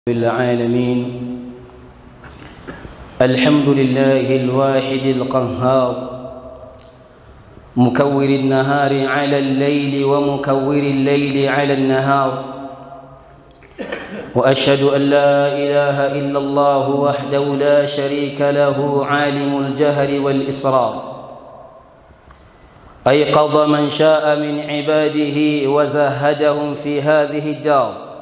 العالمين الحمد لله الواحد القهار مكور النهار على الليل ومكور الليل على النهار واشهد ان لا اله الا الله وحده لا شريك له عالم الجهر والاسرار ايقظ من شاء من عباده وزهدهم في هذه الدار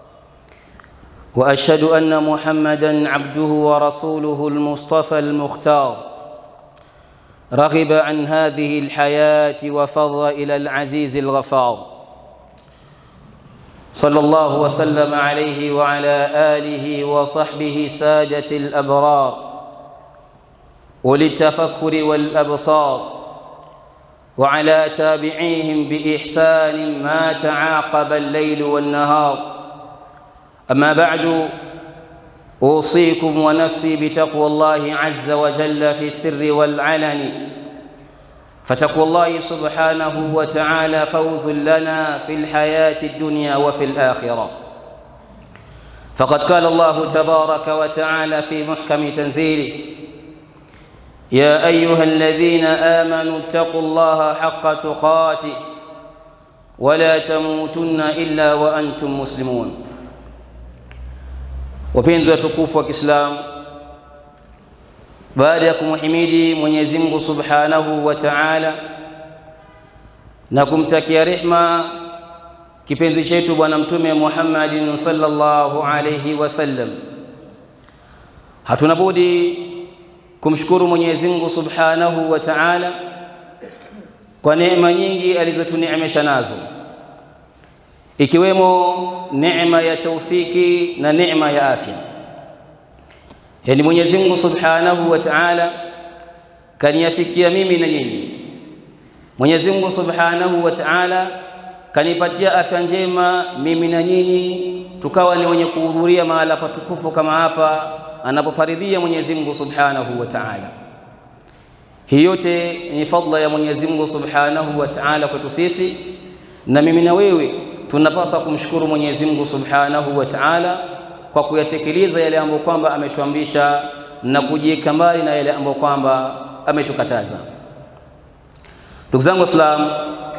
واشهد ان محمدا عبده ورسوله المصطفى المختار رغب عن هذه الحياه وفض الى العزيز الغفار صلى الله وسلم عليه وعلى اله وصحبه ساده الابرار وللتفكر والابصار وعلى تابعيهم باحسان ما تعاقب الليل والنهار أما بعد أوصيكم ونفسي بتقوى الله عز وجل في السر والعلن فتقوى الله سبحانه وتعالى فوز لنا في الحياة الدنيا وفي الآخرة فقد قال الله تبارك وتعالى في محكم تنزيله يا أيها الذين آمنوا اتقوا الله حق تقاته ولا تموتن إلا وأنتم مسلمون wapenzi watukufu wa Kiislamu, baada ya kumhimidi Mwenyezi Mungu Subhanahu wa Ta'ala na kumtakia rehma kipenzi chetu Bwana Mtume Muhammadin sallallahu alayhi wasallam, hatuna budi kumshukuru Mwenyezi Mungu Subhanahu wa Ta'ala kwa neema nyingi alizotuneemesha nazo ikiwemo neema ya taufiki na neema ya afya. Yaani Mwenyezi Mungu Subhanahu wa Ta'ala kaniafikia mimi na nyinyi. Mwenyezi Mungu Subhanahu wa Ta'ala kanipatia afya njema mimi na nyinyi, tukawa ni wenye kuhudhuria mahala patukufu kama hapa anapoparidhia Mwenyezi Mungu Subhanahu wa Ta'ala. Hii yote ni fadla ya Mwenyezi Mungu Subhanahu wa Ta'ala kwetu sisi, na mimi na wewe tunapaswa kumshukuru Mwenyezi Mungu Subhanahu wa Ta'ala kwa kuyatekeleza yale ambayo kwamba ametuamrisha na kujiweka mbali na yale ambayo kwamba ametukataza. Ndugu zangu Waislamu,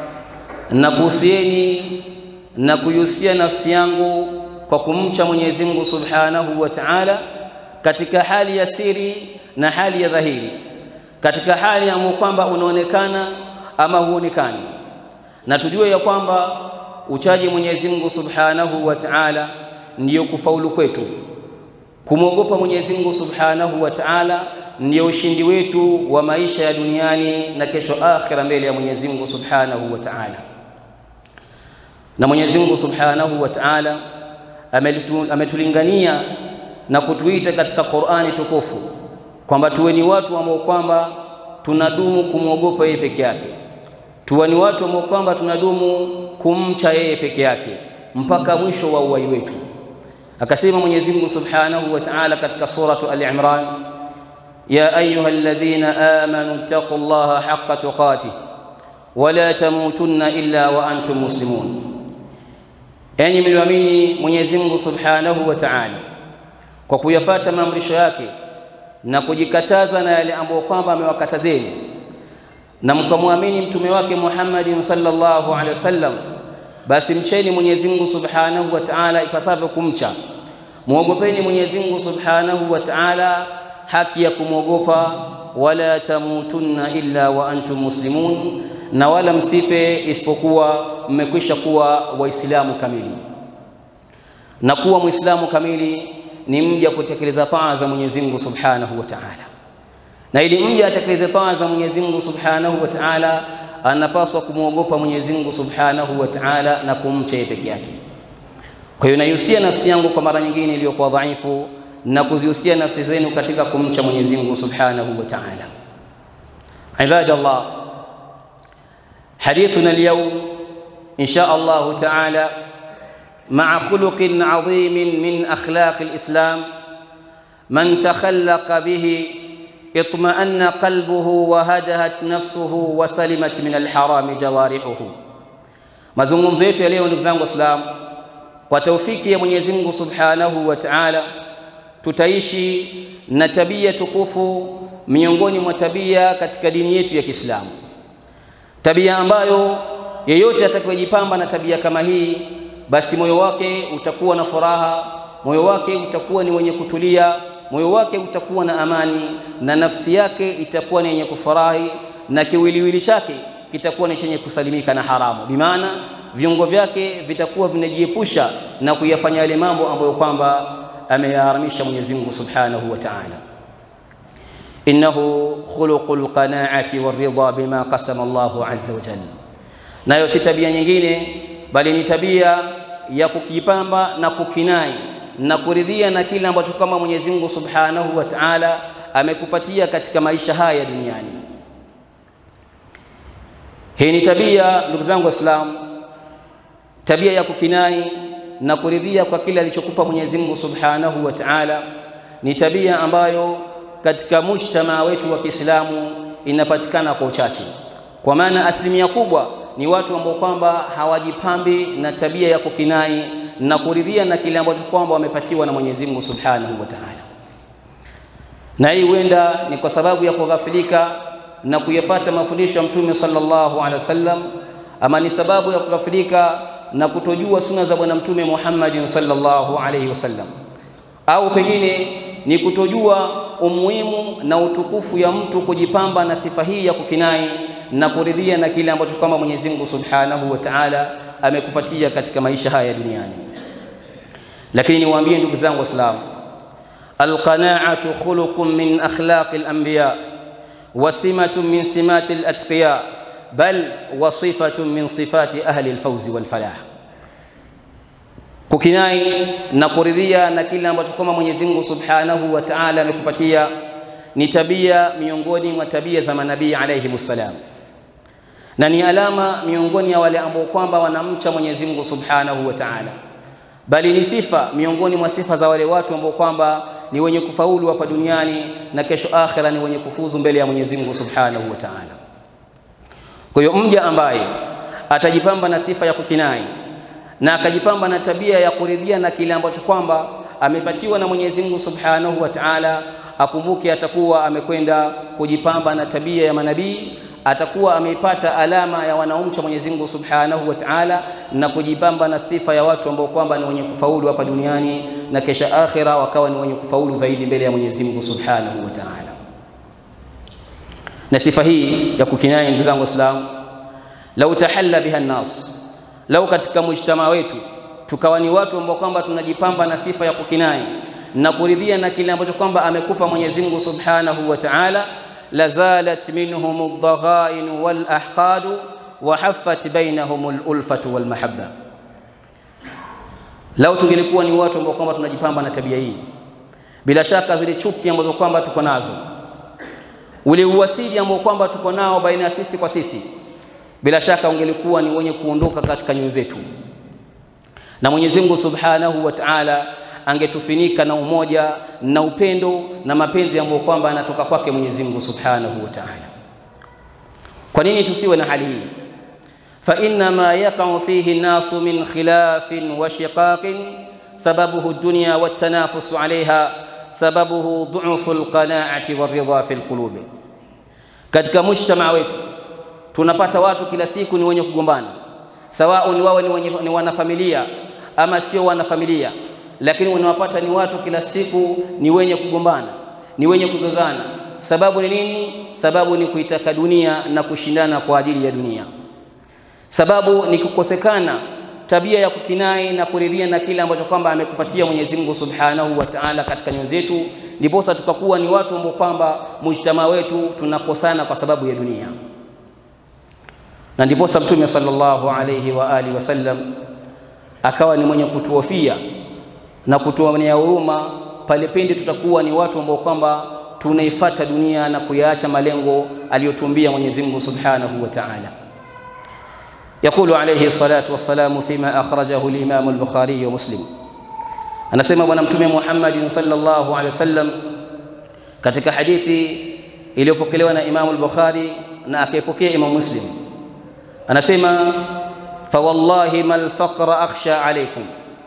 nakuhusieni na kuihusia nafsi yangu kwa kumcha Mwenyezi Mungu Subhanahu wa Ta'ala katika hali ya siri na hali ya dhahiri, katika hali ambayo kwamba unaonekana ama huonekani, na tujue ya kwamba uchaji Mwenyezi Mungu Subhanahu wa Ta'ala ndiyo kufaulu kwetu. Kumwogopa Mwenyezi Mungu Subhanahu wa Ta'ala ndiyo ushindi wetu wa maisha ya duniani na kesho akhira mbele ya Mwenyezi Mungu Subhanahu wa Ta'ala. Na Mwenyezi Mungu Subhanahu wa Ta'ala ametulingania na kutuita katika Qur'ani tukufu kwamba tuwe ni watu ambao kwamba tunadumu kumwogopa yeye peke yake tuwe ni watu ambao kwamba tunadumu kumcha yeye peke yake mpaka mwisho wa uhai wetu. Akasema Mwenyezi Mungu Subhanahu wa Ta'ala katika suratu Al-Imran, ya ayyuhalladhina amanu taqullaha haqqa tuqatih wala tamutunna illa wa antum muslimun, enyi mlioamini Mwenyezi Mungu Subhanahu wa Ta'ala kwa kuyafata maamrisho yake na kujikataza na yale ambayo kwamba amewakatazeni na mkamwamini mtume wake Muhammadin sallallahu alaihi wasallam, basi mcheni Mwenyezi Mungu Subhanahu wa Ta'ala ipasavyo kumcha. Muogopeni Mwenyezi Mungu Subhanahu wa Ta'ala haki ya kumwogopa, wala tamutunna illa wa antum muslimun, na wala msife isipokuwa mmekwisha kuwa Waislamu kamili. Na kuwa Muislamu kamili ni mja kutekeleza taa za Mwenyezi Mungu Subhanahu wa Ta'ala na ili mja atekeleze taa za Mwenyezi Mungu Subhanahu wa Ta'ala, anapaswa kumwogopa Mwenyezi Mungu Subhanahu wa Ta'ala na kumcha yeye peke yake. Kwa hiyo naihusia nafsi yangu kwa mara nyingine iliyokuwa dhaifu na kuzihusia nafsi zenu katika kumcha Mwenyezi Mungu Subhanahu wa Ta'ala. Ibadallah, hadithuna alyawm insha Allah Ta'ala مع خلق عظيم من أخلاق الإسلام من تخلق به اطمأن قلبه وهدهت نفسه وسلمت من الحرام جوارحه mazungumzo yetu ya leo ndugu zangu waislamu kwa taufiki ya Mwenyezi Mungu Subhanahu wa Ta'ala tutaishi na tabia tukufu miongoni mwa tabia katika dini yetu ya Kiislamu, tabia ambayo yeyote atakayejipamba na tabia kama hii, basi moyo wake utakuwa na furaha, moyo wake utakuwa ni wenye kutulia, moyo wake utakuwa na amani, na nafsi yake itakuwa ni yenye kufurahi, na kiwiliwili chake kitakuwa ni chenye kusalimika na haramu, bimaana viungo vyake vitakuwa vinajiepusha na kuyafanya yale mambo ambayo kwamba ameyaharamisha Mwenyezi Mungu Subhanahu wa Ta'ala. Innahu khuluqul qanaati waridha bima qasama Allahu azza wa jalla, nayo si tabia nyingine bali ni tabia ya kukipamba na kukinai na kuridhia na kile ambacho kama Mwenyezi Mungu Subhanahu wa Ta'ala amekupatia katika maisha haya duniani. Hii ni tabia, ndugu zangu Waislamu, tabia ya kukinai na kuridhia kwa kile alichokupa Mwenyezi Mungu Subhanahu wa Ta'ala ni tabia ambayo katika mujtamaa wetu wa Kiislamu inapatikana kwa uchache, kwa maana asilimia kubwa ni watu ambao kwamba hawajipambi na tabia ya kukinai na kuridhia na kile ambacho kwamba wamepatiwa na Mwenyezi Mungu Subhanahu wa Ta'ala, na hii huenda ni kwa sababu ya kughafilika na kuyafata mafundisho ya Mtume sallallahu alaihi wasallam, ama ni sababu ya kughafilika na kutojua suna za Bwana Mtume Muhammad sallallahu alaihi wasallam, au pengine ni kutojua umuhimu na utukufu ya mtu kujipamba na sifa hii ya kukinai na kuridhia na kile ambacho kama Mwenyezi Mungu Subhanahu wa Ta'ala amekupatia katika maisha haya duniani. Lakini niwaambie ndugu zangu Waislamu, alqanaatu khuluqun min akhlaqi al-anbiya wa simatun min simati al-atqiya bal wa sifatun min sifati ahli al-fawzi wal falah kukinai na kuridhia na kile ambacho kama Mwenyezi Mungu Subhanahu wa Ta'ala amekupatia ni tabia miongoni mwa tabia za manabii alayhi salam, na ni alama miongoni ya wale ambao kwamba wanamcha Mwenyezi Mungu Subhanahu wa Ta'ala, bali ni sifa miongoni mwa sifa za wale watu ambao kwamba ni wenye kufaulu hapa duniani na kesho akhira ni wenye kufuzu mbele ya Mwenyezi Mungu Subhanahu wa Ta'ala. Kwa hiyo mja ambaye atajipamba na sifa ya kukinai na akajipamba na tabia ya kuridhia na kile ambacho kwamba amepatiwa na Mwenyezi Mungu Subhanahu wa Ta'ala, akumbuke atakuwa amekwenda kujipamba na tabia ya manabii, atakuwa ameipata alama ya wanaomcha Mwenyezi Mungu Subhanahu wa Ta'ala na kujipamba na sifa ya watu ambao kwamba ni wenye kufaulu hapa duniani na kesha akhira wakawa ni wenye kufaulu zaidi mbele ya Mwenyezi Mungu Subhanahu wa Ta'ala. Na sifa hii ya kukinai, ndugu zangu Waislamu, lau tahalla biha nnas lau katika mujtamaa wetu tukawa ni watu ambao kwamba tunajipamba na sifa ya kukinai na kuridhia na kile ambacho kwamba amekupa Mwenyezi Mungu Subhanahu wa Ta'ala, lazalat minhum ad-daghain wal ahqad wa haffat bainahum al-ulfatu wal mahabba. Lau tungelikuwa ni watu ambao kwamba tunajipamba na tabia hii, bila shaka zile chuki ambazo kwamba tuko nazo, ule uwasili ambao kwamba tuko nao baina ya sisi kwa sisi bila shaka ungelikuwa ni wenye kuondoka katika nyoyo zetu, na Mwenyezi Mungu Subhanahu wa Ta'ala angetufinika na umoja na upendo na mapenzi ambayo kwamba anatoka kwake Mwenyezi Mungu Subhanahu wa Ta'ala. Kwa nini tusiwe na hali hii? fa inna ma yaqa'u fihi nasu min khilafin wa shiqaqin sababuhu dunya wa tanafusu 'alayha sababuhu du'fu al-qana'ati war-ridha fi al-qulub. Katika mujtamaa wetu tunapata watu kila siku ni wenye kugombana, sawao ni wawe ni, wenye, ni wanafamilia ama sio wanafamilia, lakini unawapata ni watu kila siku ni wenye kugombana, ni wenye kuzozana. Sababu ni nini? Sababu ni kuitaka dunia na kushindana kwa ajili ya dunia. Sababu ni kukosekana tabia ya kukinai na kuridhia na kile ambacho kwamba amekupatia Mwenyezi Mungu Subhanahu wa Ta'ala katika nyoyo zetu, ndiposa tukakuwa ni watu ambao kwamba mujtamaa wetu tunakosana kwa sababu ya dunia na ndiposa Mtume sallallahu alayhi wa alihi wasallam akawa ni mwenye kutuhofia na kutuonea huruma pale pindi tutakuwa ni watu ambao kwamba tunaifata dunia na kuyaacha malengo aliyotumbia Mwenyezi Mungu Subhanahu wa Ta'ala. Yakulu alayhi salatu wassalamu fima akhrajahu al-Imam al-Bukhari wa Muslim, anasema Bwana Mtume Muhammad sallallahu alayhi wasallam katika hadithi iliyopokelewa na Imam al-Bukhari na akaipokea Imam Muslim anasema fawallahi mal faqra akhsha alaykum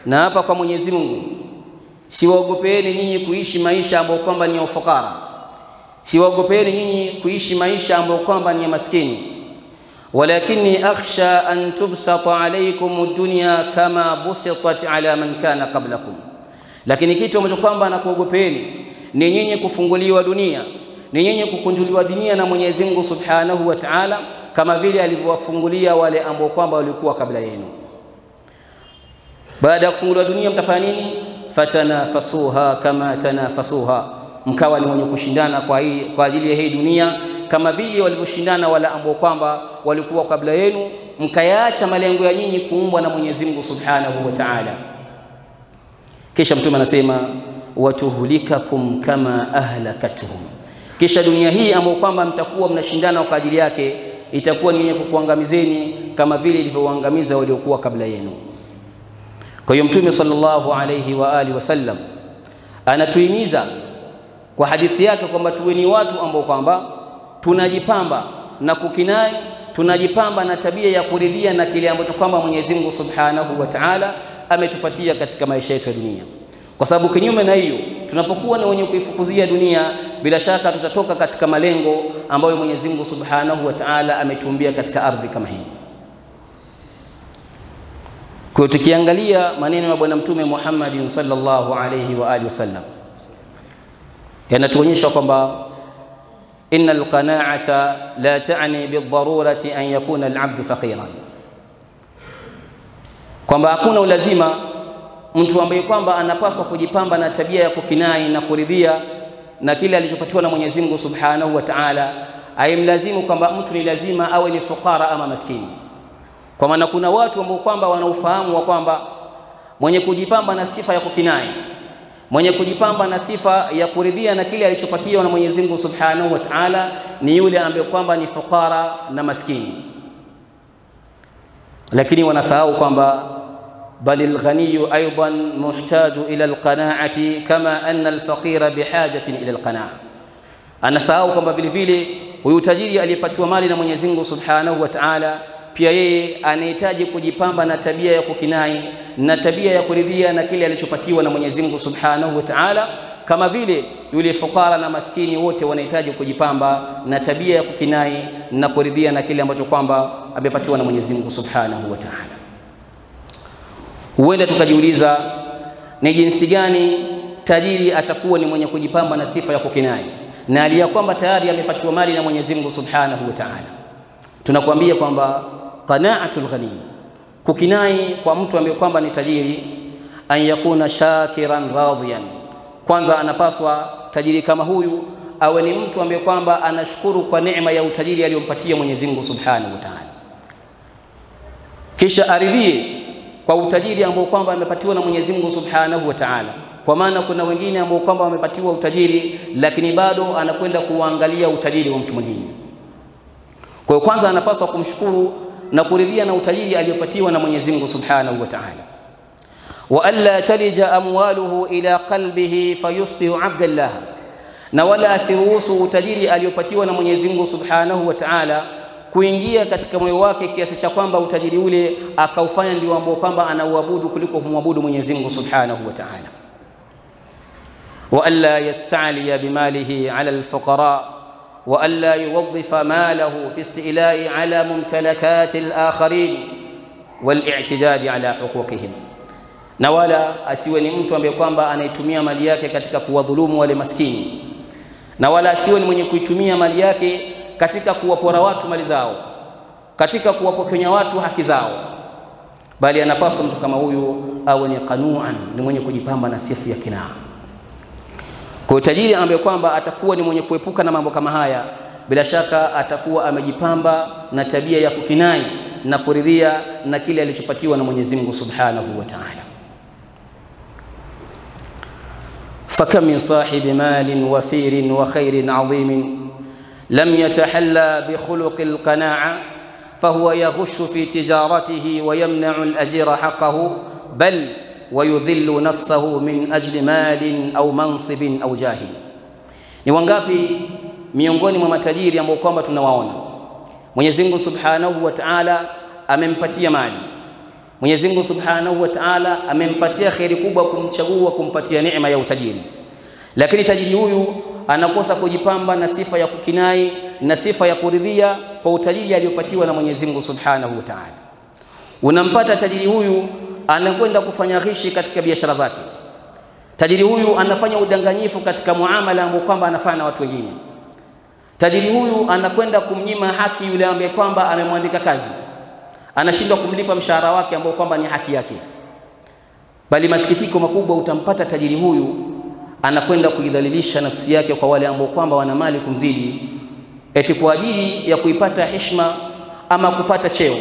na hapa kwa Mwenyezi Mungu siwaogopeeni nyinyi kuishi maisha ambayo kwamba ni ya ufukara siwaogopeeni nyinyi kuishi maisha ambayo kwamba ni ya maskini walakini akhsha an tubsata alaykum dunya kama busitat ala man kana qablakum lakini kitu ambacho kwamba nakuogopeeni ni nyinyi kufunguliwa dunia ni nyinyi kukunjuliwa dunia na Mwenyezi Mungu Subhanahu wa Ta'ala kama vile alivyowafungulia wale ambao kwamba walikuwa kabla yenu baada ya kufunguliwa dunia mtafanya nini fatanafasuha kama tanafasuha mkawa ni wenye kushindana kwa, hii, kwa ajili ya hii dunia kama vile walivyoshindana wale ambao kwamba walikuwa kabla yenu mkayaacha malengo ya nyinyi kuumbwa na Mwenyezi Mungu Subhanahu wa Ta'ala kisha mtume anasema watuhlikakum kama ahlakatuhum kisha dunia hii ambayo kwamba mtakuwa mnashindana kwa ajili yake itakuwa ni yenye kukuangamizeni kama vile ilivyowaangamiza waliokuwa kabla yenu kwa hiyo mtume sallallahu alayhi wa alihi wasallam anatuhimiza kwa hadithi yake kwamba tuwe ni watu ambao kwamba tunajipamba na kukinai tunajipamba na tabia ya kuridhia na kile ambacho kwamba Mwenyezi Mungu Subhanahu wa Ta'ala ametupatia katika maisha yetu ya dunia kwa sababu kinyume na hiyo tunapokuwa ni wenye kuifukuzia dunia bila shaka tutatoka katika malengo ambayo Mwenyezi Mungu Subhanahu wa Ta'ala ametuumbia katika ardhi kama hii kwa tukiangalia maneno ya bwana mtume Muhammad sallallahu alayhi wa alihi wasallam yanatuonyesha kwamba inna alqana'ata la ta'ni bidharurati an yakuna al'abdu faqiran kwamba hakuna ulazima mtu ambaye kwamba anapaswa kujipamba na tabia ya kukinai na kuridhia na kile alichopatiwa na Mwenyezi Mungu Subhanahu wa Ta'ala aimlazimu kwamba mtu ni lazima awe ni fukara ama maskini kwa maana kuna watu ambao kwamba wanaufahamu wa kwamba mwenye kujipamba na sifa ya kukinai mwenye kujipamba na sifa ya kuridhia na kile alichopakiwa na Mwenyezi Mungu Subhanahu wa Ta'ala ni yule ambaye kwamba ni fukara na maskini lakini wanasahau kwamba bal alghaniyu aidan muhtaju ila alqana'ati kama anna alfaqira bihajatin ila alqana'a anasahau kwamba vile vile huyu tajiri aliyepatiwa mali na Mwenyezi Mungu Subhanahu wa Ta'ala pia yeye anahitaji kujipamba na tabia ya kukinai na tabia ya kuridhia na kile alichopatiwa na Mwenyezi Mungu Subhanahu wa Ta'ala kama vile yule fukara na maskini wote wanahitaji kujipamba na tabia ya kukinai na kuridhia na kile ambacho kwamba amepatiwa na Mwenyezi Mungu Subhanahu wa Ta'ala huenda tukajiuliza ni jinsi gani tajiri atakuwa ni mwenye kujipamba na sifa ya kukinai na aliya kwamba tayari amepatiwa mali na Mwenyezi Mungu Subhanahu wa Ta'ala tunakwambia kwamba qana'atul ghani kukinai kwa mtu ambaye kwamba ni tajiri an yakuna shakiran radhiyan kwanza anapaswa tajiri kama huyu awe ni mtu ambaye kwamba anashukuru kwa neema ya utajiri aliyompatia Mwenyezi Mungu Subhanahu wa Ta'ala kisha aridhie kwa utajiri ambao kwamba amepatiwa na Mwenyezi Mungu Subhanahu wa Ta'ala kwa maana kuna wengine ambao kwamba wamepatiwa utajiri lakini bado anakwenda kuangalia utajiri wa mtu mwingine kwa hiyo kwanza anapaswa kumshukuru na kuridhia na utajiri aliyopatiwa na Mwenyezi Mungu Subhanahu wa Ta'ala wa alla talija amwaluhu ila qalbihi fayusbihu abdallah na wala asiruhusu utajiri aliyopatiwa na Mwenyezi Mungu Subhanahu wa Ta'ala kuingia katika moyo wake kiasi cha kwamba utajiri ule akaufanya ndio ambao kwamba anauabudu kuliko kumwabudu Mwenyezi Mungu Subhanahu wa Ta'ala wa alla yasta'liya bimalihi ala alfuqara wa alla yuwadhifa malahu fi isti'la'i ala mumtalakati alakharin wal-i'tidadi ala huquqihim na wala asiwe ni mtu ambaye kwamba anaitumia mali yake katika kuwadhulumu wale maskini na wala asiwe ni mwenye kuitumia mali yake katika kuwapora watu mali zao katika kuwapokonya watu haki zao bali anapaswa mtu kama huyu awe ni qanuan ni mwenye kujipamba na sifu ya kinaa kwa tajiri ambaye kwamba atakuwa ni mwenye kuepuka na mambo kama haya bila shaka atakuwa amejipamba na tabia ya kukinai na kuridhia na kile alichopatiwa na Mwenyezi Mungu Subhanahu wa Ta'ala فكم من صاحب مال وفير وخير عظيم لم يتحلى بخلق القناعة فهو يغش في تجارته ويمنع الأجير حقه بل ويذل نفسه من أجل مال أو منصب أو جاه ni wangapi miongoni mwa matajiri ambao kwamba tunawaona Mwenyezi Mungu Subhanahu wa Ta'ala amempatia mali Mwenyezi Mungu Subhanahu wa Ta'ala amempatia kheri kubwa kumchagua kumpatia neema ya utajiri, lakini tajiri huyu anakosa kujipamba na sifa ya kukinai na sifa ya kuridhia kwa utajiri aliyopatiwa na Mwenyezi Mungu Subhanahu wa Ta'ala. Unampata tajiri huyu anakwenda kufanya ghishi katika biashara zake. Tajiri huyu anafanya udanganyifu katika muamala ambao kwamba anafanya na watu wengine. Tajiri huyu anakwenda kumnyima haki yule ambaye kwamba amemwandika kazi, anashindwa kumlipa mshahara wake ambao kwamba ni haki yake. Bali masikitiko makubwa, utampata tajiri huyu anakwenda kuidhalilisha nafsi yake kwa wale ambao kwamba wana mali kumzidi, eti kwa ajili ya kuipata heshima ama kupata cheo.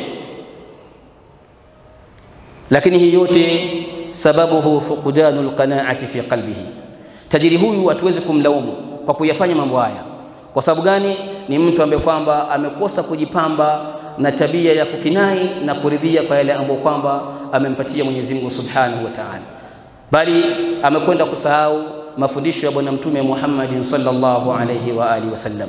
Lakini hii yote sababuhu fuqdanu lqanaati fi qalbihi. Tajiri huyu hatuwezi kumlaumu kwa kuyafanya mambo haya. Kwa sababu gani? Ni mtu ambaye kwamba amekosa kujipamba na tabia ya kukinai na kuridhia kwa yale ambayo kwamba amempatia Mwenyezi Mungu Subhanahu wa Ta'ala, bali amekwenda kusahau mafundisho ya Bwana Mtume Muhammadin sallallahu alayhi wa alihi wasallam.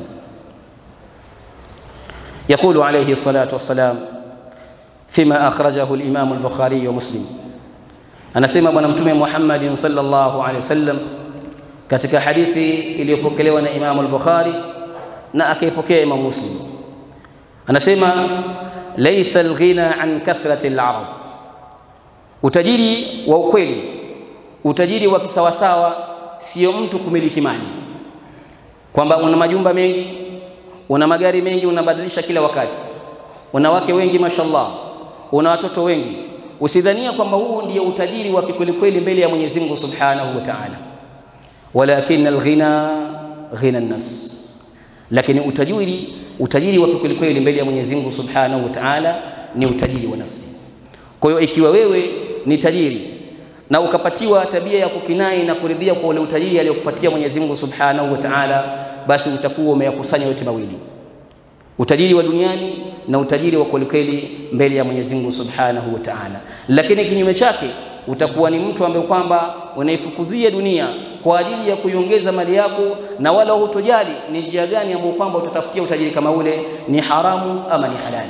Yaqulu alayhi salatu wassalam fima akhrajahu al-Imam al-Bukhari wa Muslim, anasema Bwana Mtume Muhammadin sallallahu alayhi wasallam katika hadithi iliyopokelewa na Imam al-Bukhari na akaipokea Imam Muslim, anasema laysa al-ghina an kathrati al-arad, utajiri wa ukweli, utajiri wa kisawasawa sio mtu kumiliki mali, kwamba una majumba mengi, una magari mengi, unabadilisha kila wakati, una wake wengi, mashallah, una watoto wengi. Usidhania kwamba huu ndio utajiri wa kikwelikweli mbele ya Mwenyezi Mungu Subhanahu wa Ta'ala, walakin alghina ghina nafs, lakini utajiri utajiri wa kikwelikweli mbele ya Mwenyezi Mungu Subhanahu wa Ta'ala ni utajiri wa nafsi. Kwa hiyo ikiwa wewe ni tajiri na ukapatiwa tabia ya kukinai na kuridhia kwa ule utajiri aliyokupatia Mwenyezi Mungu Subhanahu wa Ta'ala, basi utakuwa umeyakusanya yote mawili, utajiri wa duniani na utajiri wa kwelikweli mbele ya Mwenyezi Mungu Subhanahu wa Ta'ala. Lakini kinyume chake utakuwa ni mtu ambaye kwamba unaifukuzia dunia kwa ajili ya kuiongeza mali yako, na wala hutojali ni njia gani ambayo kwamba utatafutia utajiri kama ule, ni haramu ama ni halali.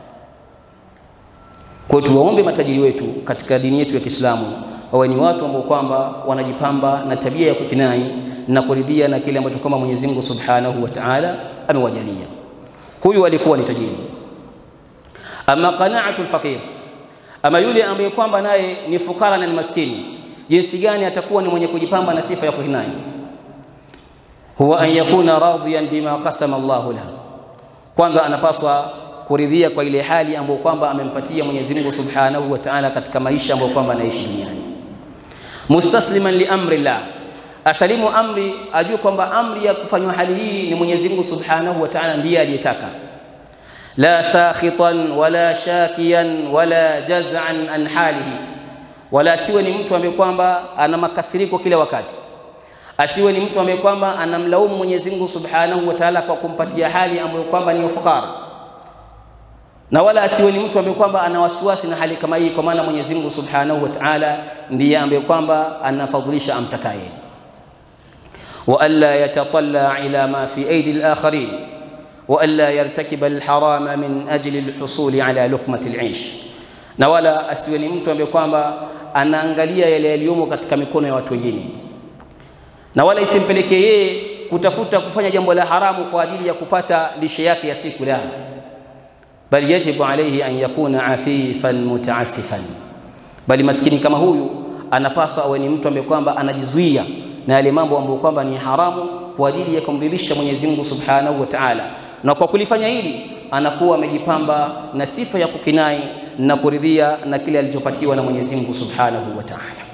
Kwa hiyo tuwaombe matajiri wetu katika dini yetu ya Kiislamu wawe ni watu ambao kwamba wanajipamba na tabia ya kukinai na kuridhia na kile ambacho kwamba Mwenyezi Mungu Subhanahu wa Ta'ala amewajalia. Huyu alikuwa ni tajiri. Ama qanaatul faqir, ama yule ambaye kwamba naye ni fukara na ni maskini, jinsi gani atakuwa ni mwenye kujipamba na sifa ya kukinai? Huwa an yakuna radhiyan bima qasama Allahu lahu, kwanza anapaswa kuridhia kwa ile hali ambayo kwamba amempatia Mwenyezi Mungu Subhanahu wa Ta'ala katika maisha ambayo kwamba anaishi duniani mustasliman li amri llah, asalimu amri, ajue kwamba amri ya kufanywa hali hii ni Mwenyezi Mungu Subhanahu wa Ta'ala ndiye aliyetaka. La sakhitan wala shakiyan wala jaz'an an halihi, wala asiwe ni mtu ambaye kwamba ana makasiriko kila wakati, asiwe ni mtu ambaye kwamba anamlaumu Mwenyezi Mungu Subhanahu wa Ta'ala kwa kumpatia hali ambayo kwamba ni ufukara na wala asiwe ni mtu ambaye kwamba ana wasiwasi na hali kama hii, kwa maana Mwenyezi Mungu Subhanahu wa Ta'ala ndiye ambaye kwamba anafadhilisha amtakaye. wa alla yatatalla ila ma fi aidi al-akharin wa alla yartakiba al-harama min ajli al-husuli ala luqmati al-aish, na wala asiwe ni mtu ambaye kwamba anaangalia yale yaliyomo katika mikono ya watu wengine, na wala isimpelekee yeye kutafuta kufanya jambo la haramu kwa ajili ya kupata lishe yake ya siku la bal yajibu alayhi an yakuna afifan mutaaffifan, bali maskini kama huyu anapaswa awe ni mtu ambaye kwamba anajizuia na yale mambo ambayo kwamba ni haramu kwa ajili ya kumridhisha Mwenyezi Mungu Subhanahu wa Ta'ala, na kwa kulifanya hili anakuwa amejipamba na sifa ya kukinai na kuridhia na kile alichopatiwa na Mwenyezi Mungu Subhanahu wa Ta'ala.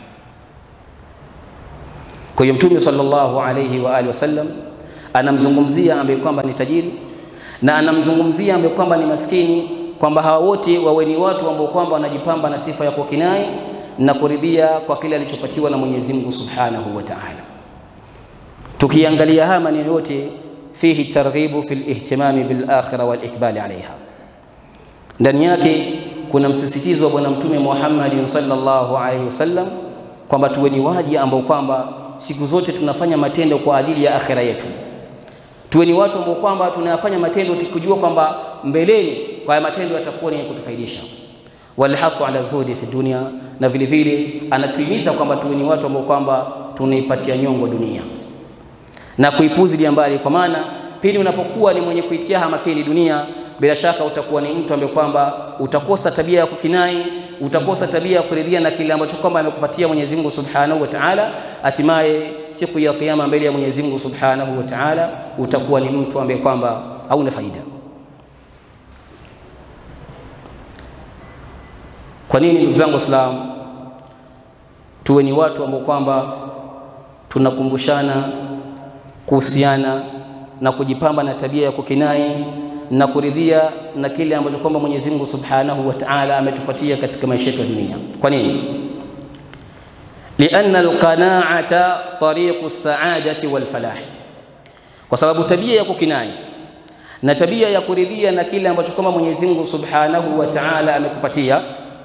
Kwa hiyo Mtume sallallahu alayhi wa alihi wasallam anamzungumzia ambaye kwamba ni tajiri na anamzungumzia ambaye kwamba ni maskini, kwamba hawa wote wawe ni watu ambao kwamba wanajipamba na sifa ya kukinai na kuridhia kwa kile alichopatiwa na Mwenyezi Mungu Subhanahu wa Ta'ala. Tukiangalia haya maneno yote, fihi targhibu fi lihtimami bil akhirah wal ikbali alaiha, ndani yake kuna msisitizo wa Bwana Mtume Muhammad sallallahu alaihi wasallam kwamba tuwe ni waji ambao kwamba siku zote tunafanya matendo kwa ajili ya akhira yetu tuwe ni watu ambao kwamba tunayafanya matendo tukijua kwamba mbeleni kwa haya matendo yatakuwa ni kutufaidisha. walhathu ala zuhdi fi dunia, na vile vile anatuhimiza kwamba tuwe ni watu ambao kwamba tunaipatia nyongo dunia na kuipuzilia mbali, kwa maana pindi unapokuwa ni mwenye kuitia hamakini dunia, bila shaka utakuwa ni mtu ambaye kwamba utakosa tabia ya kukinai, utakosa tabia ya kuridhia na kile ambacho kwamba amekupatia Mwenyezi Mungu Subhanahu wa Ta'ala. Hatimaye siku ya Kiyama mbele ya Mwenyezi Mungu Subhanahu wa Ta'ala utakuwa ni mtu ambaye kwamba hauna faida. Kwa nini ndugu zangu Waislamu, tuwe ni watu ambao kwamba tunakumbushana kuhusiana na kujipamba na tabia ya kukinai na kuridhia na kile ambacho kwamba Mwenyezi Mungu Subhanahu wa Ta'ala ametupatia katika maisha yetu ya dunia. Kwa nini? Lianna alqana'ata tariqu saadati wal falah, kwa sababu tabia ya kukinai na tabia ya kuridhia na kile ambacho kwamba Mwenyezi Mungu Subhanahu wa Ta'ala amekupatia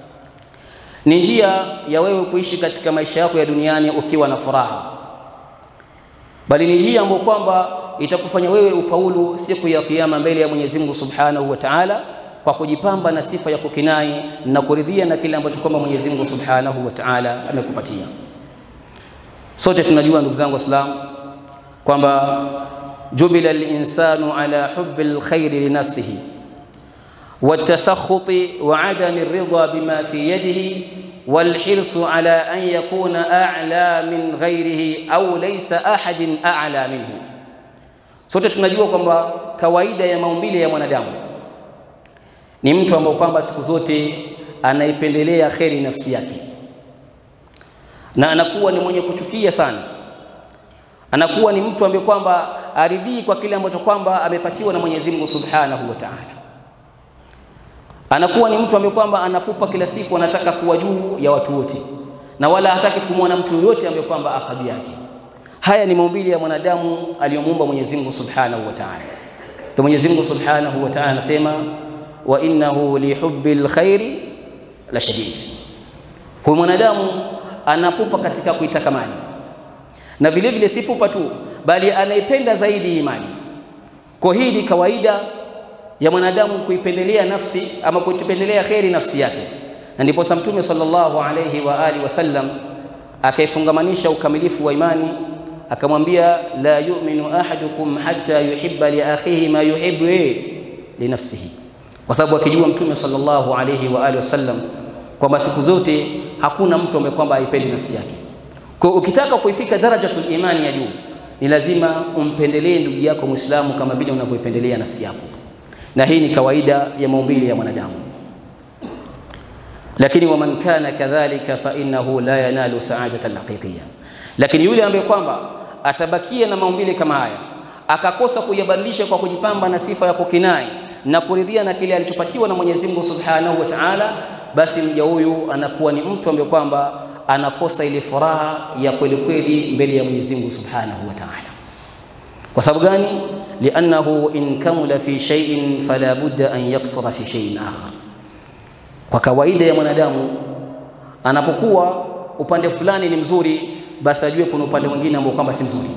ni njia ya wewe kuishi katika maisha yako ya duniani ukiwa na furaha, bali ni njia ambayo kwamba itakufanya wewe ufaulu siku ya Kiyama mbele ya Mwenyezi Mungu Subhanahu wa Ta'ala, kwa kujipamba na sifa ya kukinai na kuridhia na kile ambacho kwamba Mwenyezi Mungu Subhanahu wa Ta'ala amekupatia. Sote tunajua ndugu zangu Waislamu kwamba jubila al-insanu ala hubbi al-khairi li nafsihi والتسخط وعدم الرضا بما في يده والحرص على أن يكون أعلى من غيره أو ليس أحد أعلى منه sote tunajua kwamba kawaida ya maumbile ya mwanadamu ni mtu ambaye kwamba siku zote anaipendelea kheri nafsi yake na anakuwa ni mwenye kuchukia sana anakuwa ni mtu ambaye kwamba aridhii kwa kile ambacho kwamba amepatiwa na Mwenyezi Mungu Subhanahu wa Ta'ala anakuwa ni mtu ambaye kwamba anapupa kila siku, anataka kuwa juu ya watu wote, na wala hataki kumwona mtu yoyote ambaye kwamba akadhi yake. Haya ni maumbile ya mwanadamu aliyomuumba Mwenyezi Mungu Subhanahu wa Ta'ala. Ndio Mwenyezi Mungu Subhanahu wa Ta'ala anasema wa innahu li hubbil khairi la shadid. Huyu mwanadamu anapupa katika kuitaka mali, na vile vile si pupa tu, bali anaipenda zaidi imani. Kwa hii ni kawaida ya mwanadamu kuipendelea nafsi ama kuipendelea kheri nafsi yake, na ndipo Mtume sallallahu alayhi wa alihi wasallam akaifungamanisha ukamilifu wa imani akamwambia, la yu'minu ahadukum hatta yuhibba li akhihi ma yuhibbu li nafsihi, kwa sababu akijua Mtume sallallahu alayhi wa alihi wasallam kwamba siku zote hakuna mtu ambaye kwamba haipendi nafsi yake. Kwa ukitaka kuifika darajatul imani ya juu, ni lazima umpendelee ndugu yako Muislamu kama vile unavyoipendelea nafsi yako na hii ni kawaida ya maumbile ya mwanadamu. Lakini waman kana kadhalika fa innahu la yanalu saadata alhaqiqiyya, lakini yule ambaye kwamba atabakia na maumbile kama haya akakosa kuyabadilisha kwa kujipamba na sifa ya kukinai na kuridhia na kile alichopatiwa na Mwenyezi Mungu Subhanahu wa Ta'ala, basi mja huyu anakuwa ni mtu ambaye kwamba anakosa ile furaha ya kweli kweli mbele ya Mwenyezi Mungu Subhanahu wa Ta'ala. Kwa sababu gani? liannahu in kamula fi shay'in fala budda an yaksura fi shay'in akhar. Kwa kawaida ya mwanadamu anapokuwa upande fulani ni mzuri, basi ajue kuna upande mwingine ambao kwamba si mzuri.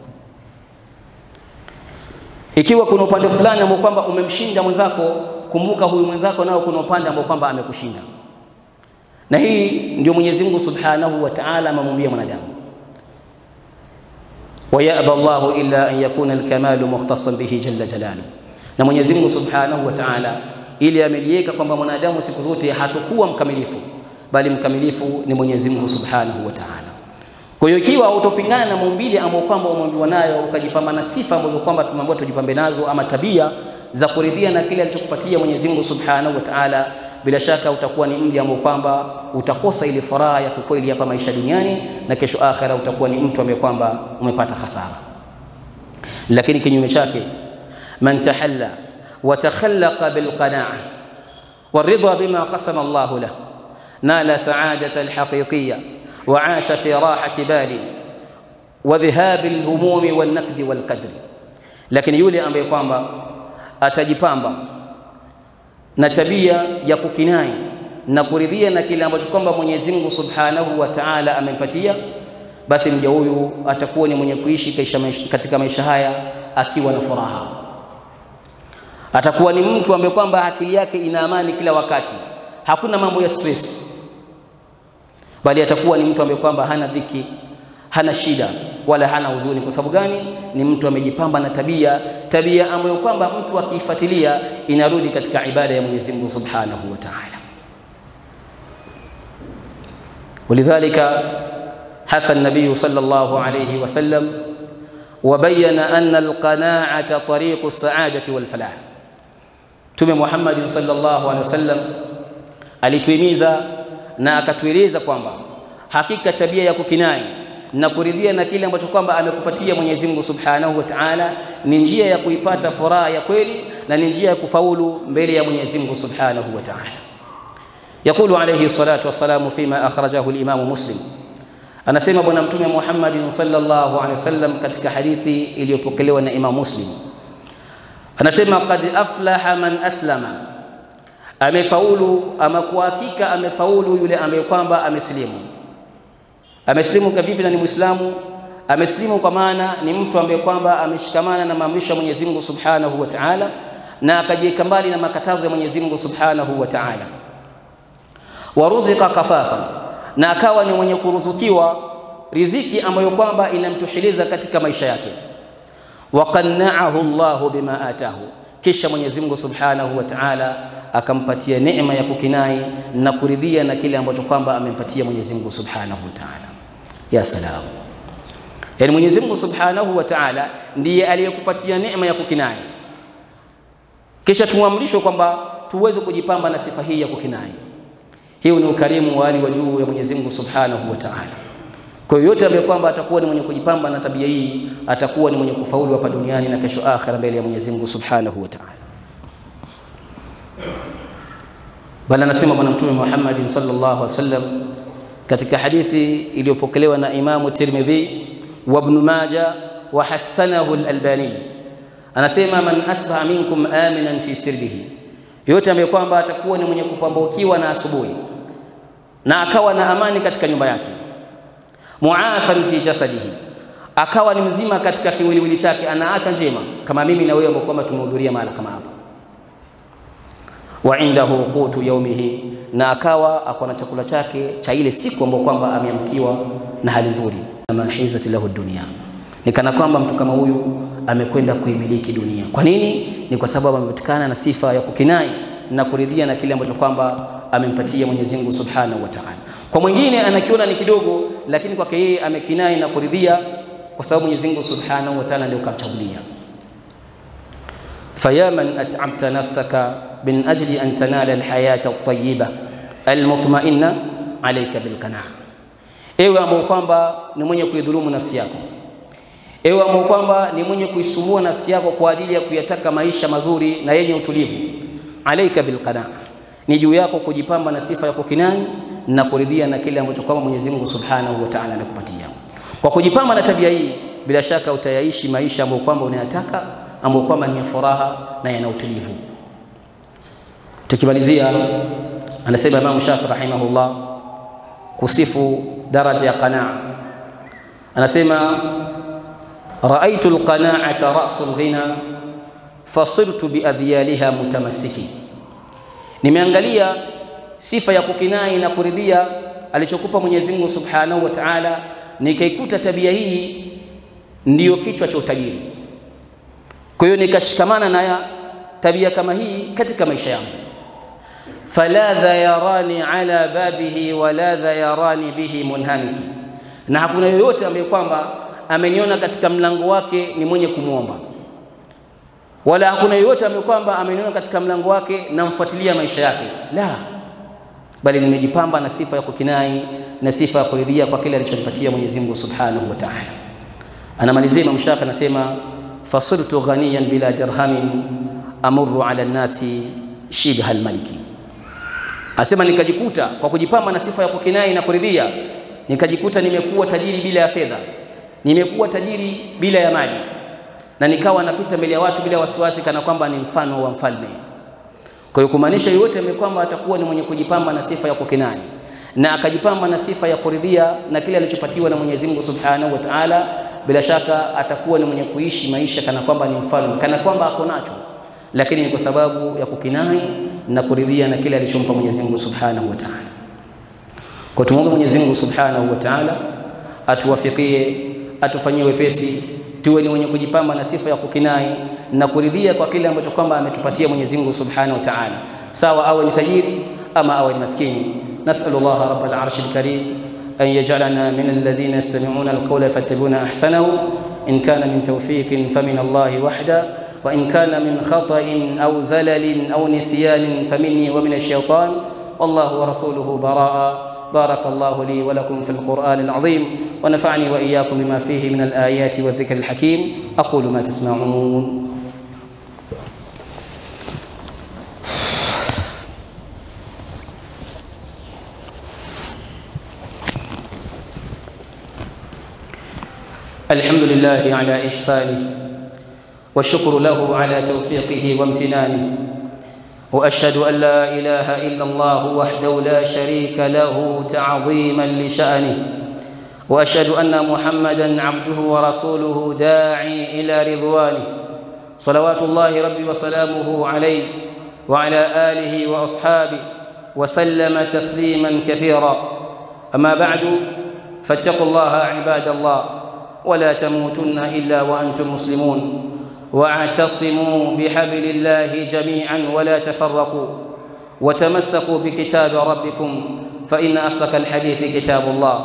Ikiwa kuna upande fulani ambao kwamba umemshinda mwenzako, kumbuka huyu mwenzako nao kuna upande ambao kwamba amekushinda, na hii ndio Mwenyezi Mungu Subhanahu wa Ta'ala amemwambia mwanadamu wayaba Allahu illa an yakuna alkamalu mukhtasan bihi jalla jalalu, na Mwenyezi Mungu Subhanahu wa Ta'ala ili ameliweka kwamba mwanadamu siku zote hatakuwa mkamilifu, bali mkamilifu ni Mwenyezi Mungu Subhanahu wa Ta'ala. Kwa hiyo ikiwa utopingana na maumbile ambayo kwamba umeambiwa nayo, ukajipamba na sifa ambazo kwamba tumeambiwa tujipambe nazo, ama tabia za kuridhia na kile alichokupatia Mwenyezi Mungu Subhanahu wa Ta'ala, bila shaka utakuwa ni mja ambao kwamba utakosa ile furaha ya kikweli hapa maisha duniani, na kesho akhera utakuwa ni mtu ambaye kwamba umepata hasara. Lakini kinyume chake, man tahalla wa takhallaqa bil qana'a waridha bima qasama Allahu lahu nala sa'adata alhaqiqiyya wa 'asha fi rahati bali wa dhihab alhumumi wan naqdi wal qadri. Lakini yule ambaye kwamba atajipamba na tabia ya kukinai na kuridhia na kile ambacho kwamba Mwenyezi Mungu Subhanahu wa Ta'ala amempatia, basi mja huyu atakuwa ni mwenye kuishi katika maisha haya akiwa na furaha. Atakuwa ni mtu ambaye kwamba akili yake ina amani kila wakati, hakuna mambo ya stress, bali atakuwa ni mtu ambaye kwamba hana dhiki, hana shida wala hana huzuni. Kwa sababu gani? Ni mtu amejipamba na tabia, tabia ambayo kwamba mtu akiifuatilia inarudi katika ibada ya Mwenyezi Mungu Subhanahu wa Ta'ala. ولذلك حث النبي صلى الله عليه وسلم وبين أن القناعة طريق السعادة والفلاح Mtume Muhammad sallallahu alaihi wasallam alituhimiza na akatueleza kwamba hakika tabia ya kukinai na kuridhia na kile ambacho kwamba amekupatia Mwenyezi Mungu Subhanahu wa Ta'ala ni njia ya kuipata furaha ya kweli na ni njia ya kufaulu mbele ya Mwenyezi Mungu Subhanahu wa Ta'ala. Yakulu alayhi salatu wassalamu fima akhrajahu al-Imam Muslim, anasema Bwana Mtume Muhammad sallallahu alaihi wasallam katika hadithi iliyopokelewa na Imam Muslim anasema qad aflaha man aslama, amefaulu ama kwa hakika amefaulu yule ambaye kwamba amesilimu. Amesilimu kavipi na ni Muislamu? Amesilimu kwa maana ni mtu ambaye kwamba ameshikamana na maamrisho ya Mwenyezi Mungu Subhanahu wa Ta'ala na akajiweka mbali na makatazo ya Mwenyezi Mungu Subhanahu wa Ta'ala. Waruzika kafafan, na akawa ni mwenye kuruzukiwa riziki ambayo kwamba inamtosheleza katika maisha yake waqanna'ahu Allahu bima atahu, kisha Mwenyezi Mungu Subhanahu wa Ta'ala akampatia neema ya kukinai na kuridhia na kile ambacho kwamba amempatia Mwenyezi Mungu Subhanahu wa Ta'ala. Ya salam, yaani Mwenyezi Mungu Subhanahu wa Ta'ala ndiye aliyekupatia neema ya kukinai, kisha tuamrishwe kwamba tuweze kujipamba na sifa hii ya kukinai. Hiyo ni ukarimu wa hali wa juu ya Mwenyezi Mungu Subhanahu wa Ta'ala. Kwa hiyo yote ambaye kwamba atakuwa ni mwenye kujipamba na tabia hii atakuwa ni mwenye kufaulu hapa duniani na kesho akhera mbele ya Mwenyezi Mungu Subhanahu wa Ta'ala. Bali anasema Bwana Mtume Muhammad sallallahu alaihi wasallam katika hadithi iliyopokelewa na Imamu Tirmidhi wa Ibn Majah wa hasanahu al-Albani, anasema man asbaha minkum aminan fi sirbihi, yote ambaye kwamba atakuwa ni mwenye kupambukiwa na asubuhi na akawa na amani katika nyumba yake muafan fi jasadihi, akawa ni mzima katika kiwiliwili chake, ana afya njema kama mimi na wewe ambao kwamba tumehudhuria mahala kama hapa. Wa indahu qutu yaumihi, na akawa ako na chakula chake cha ile siku ambayo kwamba ameamkiwa na hali nzuri. Mahizati lahu dunia, ni kana kwamba mtu kama huyu amekwenda kuimiliki dunia. Kwa nini? Ni kwa sababu amepatikana na sifa ya kukinai na kuridhia na kile ambacho kwamba amempatia Mwenyezi Mungu Subhanahu wa Ta'ala. Kwa mwingine anakiona ni kidogo, lakini kwake yeye amekinai na kuridhia kwa sababu Mwenyezi Mungu Subhanahu wa Ta'ala ndio kamchagulia. Faya man at'amta nafsaka min ajli an tanala alhayata at-tayyiba almutma'inna alayka bilqanaa, ewe ambao kwamba ni mwenye kuidhulumu nafsi yako, ewe ambao kwamba ni mwenye kuisumbua nafsi yako kwa ajili ya kuyataka maisha mazuri na yenye utulivu, alayka bilqanaa ni juu yako kujipamba na sifa ya kukinai na kuridhia na kile ambacho kwamba Mwenyezi Mungu Subhanahu wa Ta'ala anakupatia. Kwa kujipamba na tabia hii, bila shaka utayaishi maisha ambayo kwamba unayataka, ambayo kwamba ni ya furaha na yana utulivu. Tukimalizia, anasema Imam Shafi rahimahullah kusifu daraja ya qanaa, anasema raaitu alqanaata rasu alghina fasirtu biadhyaliha mutamassiki nimeangalia sifa ya kukinai na kuridhia alichokupa Mwenyezi Mungu Subhanahu wa Ta'ala, nikaikuta tabia hii ndiyo kichwa cha utajiri. Kwa hiyo nikashikamana na tabia kama hii katika maisha yangu. faladha yarani ala babihi waladha yarani bihi munhamiki, na hakuna yoyote ambaye kwamba ameniona katika mlango wake ni mwenye kumwomba wala hakuna yoyote ambaye kwamba ameniona katika mlango wake namfuatilia maisha yake, la, bali nimejipamba na sifa ya kukinai na sifa ya kuridhia kwa kile alichonipatia Mwenyezi Mungu Subhanahu wa Ta'ala. Anamalizia Imam Shafi anasema, fasirtu ghaniyan bila dirhamin amurru ala nnasi shibha almaliki, asema nikajikuta kwa kujipamba na sifa ya kukinai na kuridhia, nikajikuta nimekuwa tajiri bila ya fedha, nimekuwa tajiri bila ya mali na nikawa napita mbele ya watu bila wasiwasi, kana kwamba ni mfano wa mfalme. Kwa hiyo kumaanisha yote kwamba atakuwa ni mwenye kujipamba na sifa ya kukinai na akajipamba na sifa ya kuridhia na kile alichopatiwa na Mwenyezi Mungu Subhanahu wa Ta'ala, bila shaka atakuwa ni mwenye kuishi maisha kana kwamba ni mfalme, kana kwamba ako nacho, lakini ni kwa sababu ya kukinai na kuridhia na kile alichompa Mwenyezi Mungu Subhanahu wa Ta'ala. Kwa tumwombe Mwenyezi Mungu Subhanahu wa Ta'ala atuwafikie, atufanyie wepesi, tuwe ni wenye kujipamba na sifa ya kukinai na kuridhia kwa kile ambacho kwamba ametupatia Mwenyezi Mungu Subhanahu wa Ta'ala, sawa awe ni tajiri ama awe ni maskini. Nas'alullaha rabbal arshil karim an yaj'alana min alladhina yastami'una alqawla fayattabi'una ahsanahu in kana min tawfiqin famin Allahi wahda wa in kana min khata'in aw zalalin aw nisyanin faminni wa min ash-shaytan wallahu wa rasuluhu baraa بارك الله لي ولكم في القرآن العظيم ونفعني وإياكم بما فيه من الآيات والذكر الحكيم أقول ما تسمعون الحمد لله على إحسانه والشكر له على توفيقه وامتنانه واشهد ان لا اله الا الله وحده لا شريك له تعظيما لشانه واشهد ان محمدا عبده ورسوله داعي الى رضوانه صلوات الله ربي وسلامه عليه وعلى اله واصحابه وسلم تسليما كثيرا اما بعد فاتقوا الله عباد الله ولا تموتن الا وانتم مسلمون واعتصموا بحبل الله جميعا ولا تفرقوا وتمسكوا بكتاب ربكم فان اصدق الحديث كتاب الله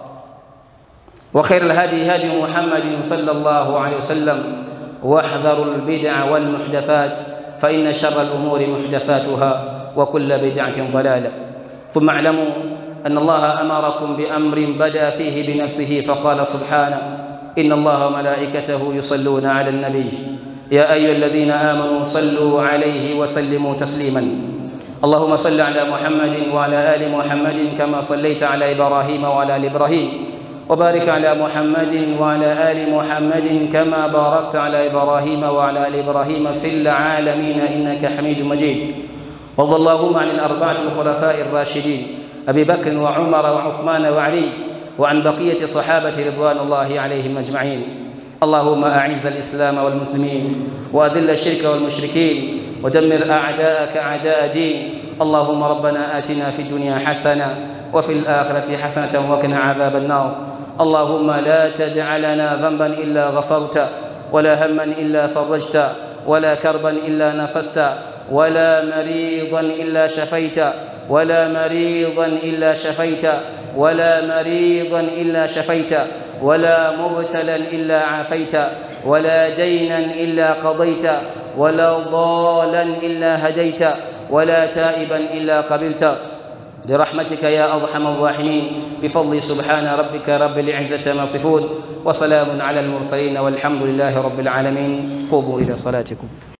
وخير الهدي هدي محمد صلى الله عليه وسلم واحذروا البدع والمحدثات فان شر الامور محدثاتها وكل بدعه ضلاله ثم اعلموا ان الله امركم بامر بدا فيه بنفسه فقال سبحانه ان الله وملائكته يصلون على النبي يا ايها الذين امنوا صلوا عليه وسلموا تسليما اللهم صل على محمد وعلى ال محمد كما صليت على ابراهيم وعلى ال ابراهيم وبارك على محمد وعلى ال محمد كما باركت على ابراهيم وعلى ال ابراهيم في العالمين انك حميد مجيد وارض اللهم عن الاربعه الخلفاء الراشدين ابي بكر وعمر وعثمان وعلي وعن بقيه صحابه رضوان الله عليهم اجمعين اللهم اعز الاسلام والمسلمين واذل الشرك والمشركين ودمر اعداءك اعداء دين اللهم ربنا اتنا في الدنيا حسنه وفي الاخره حسنه وقنا عذاب النار اللهم لا تدع لنا ذنبا الا غفرت ولا هما الا فرجت ولا كربا الا نفست ولا مريضا الا شفيت ولا مريضا الا شفيت ولا مريضا الا شفيت ولا مبتلا الا عافيت ولا دينا الا قضيت ولا ضالا الا هديت ولا تائبا الا قبلت برحمتك يا ارحم الراحمين بفضل سبحان ربك رب العزه ما يصفون وسلام على المرسلين والحمد لله رب العالمين قوموا الى صلاتكم